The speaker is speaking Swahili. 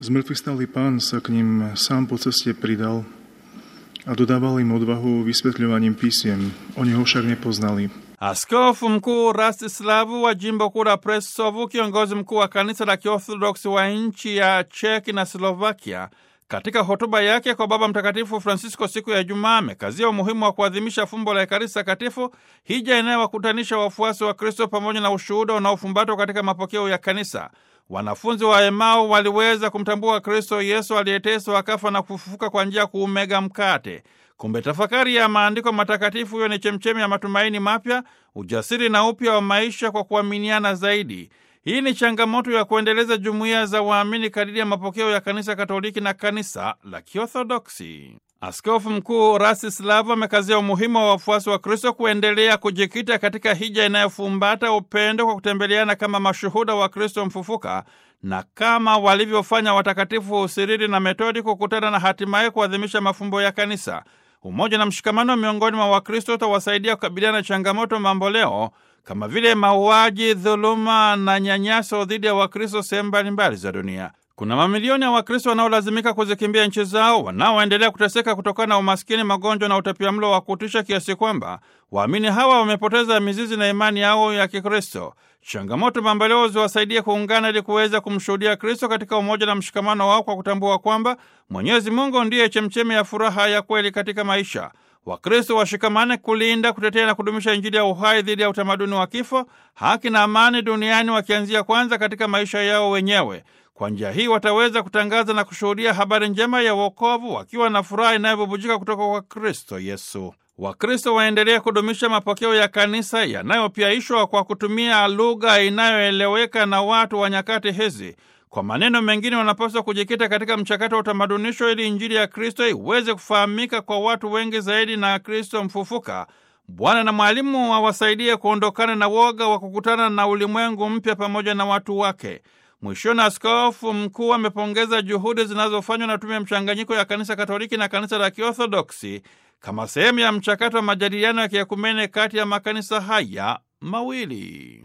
Zmrtvý pán sa k ním sám po ceste pridal a dodával im odvahu vysvetľovaním písiem. Oni ho však nepoznali. Askofu mkuu Rastislavu wa jimbo kuu la Presovu, kiongozi mkuu wa kanisa la Kiorthodoksi wa nchi ya Cheki na Slovakia, katika hotuba yake kwa Baba Mtakatifu Francisco siku ya Jumaa amekazia umuhimu wa kuadhimisha fumbo la Ekaristi Takatifu, hija inayowakutanisha wafuasi wa Kristo pamoja na ushuhuda unaofumbatwa katika mapokeo ya kanisa. Wanafunzi wa Emau waliweza kumtambua Kristo Yesu aliyeteswa akafa na kufufuka kwa njia ya kuumega mkate. Kumbe tafakari ya maandiko matakatifu hiyo ni chemchemi ya matumaini mapya, ujasiri na upya wa maisha kwa kuaminiana zaidi. Hii ni changamoto ya kuendeleza jumuiya za waamini kadiri ya mapokeo ya kanisa Katoliki na kanisa la Kiorthodoksi. Askofu Mkuu Rastislav amekazia umuhimu wa wafuasi wa Kristo kuendelea kujikita katika hija inayofumbata upendo kwa kutembeleana kama mashuhuda wa Kristo mfufuka na kama walivyofanya watakatifu Sirili na Metodi kukutana na hatimaye kuadhimisha mafumbo ya kanisa. Umoja na mshikamano miongoni mwa Wakristo utawasaidia kukabiliana na changamoto mamboleo kama vile mauaji, dhuluma na nyanyaso dhidi ya Wakristo sehemu mbalimbali za dunia. Kuna mamilioni ya Wakristo wanaolazimika kuzikimbia nchi zao, wanaoendelea kuteseka kutokana na umaskini, magonjwa na utapiamlo wa kutisha, kiasi kwamba waamini hawa wamepoteza mizizi na imani yao ya Kikristo. Changamoto mamboleo ziwasaidie kuungana ili kuweza kumshuhudia Kristo katika umoja na mshikamano wao kwa kutambua kwamba Mwenyezi Mungu ndiye chemchemi ya furaha ya kweli katika maisha. Wakristo washikamane kulinda, kutetea na kudumisha Injili ya uhai dhidi ya utamaduni wa kifo, haki na amani duniani, wakianzia kwanza katika maisha yao wenyewe. Kwa njia hii wataweza kutangaza na kushuhudia habari njema ya wokovu wakiwa na furaha inayobubujika kutoka kwa Kristo Yesu. Wakristo waendelee kudumisha mapokeo ya kanisa yanayopiaishwa kwa kutumia lugha inayoeleweka na watu wa nyakati hizi. Kwa maneno mengine, wanapaswa kujikita katika mchakato wa utamadunisho ili Injili ya Kristo iweze kufahamika kwa watu wengi zaidi na Kristo mfufuka. Bwana na mwalimu awasaidie kuondokana na woga wa kukutana na ulimwengu mpya pamoja na watu wake. Mwishoni, askofu mkuu amepongeza juhudi zinazofanywa na tume ya mchanganyiko ya kanisa Katoliki na kanisa la Kiorthodoksi kama sehemu ya mchakato wa majadiliano ya kiekumene kati ya makanisa haya mawili.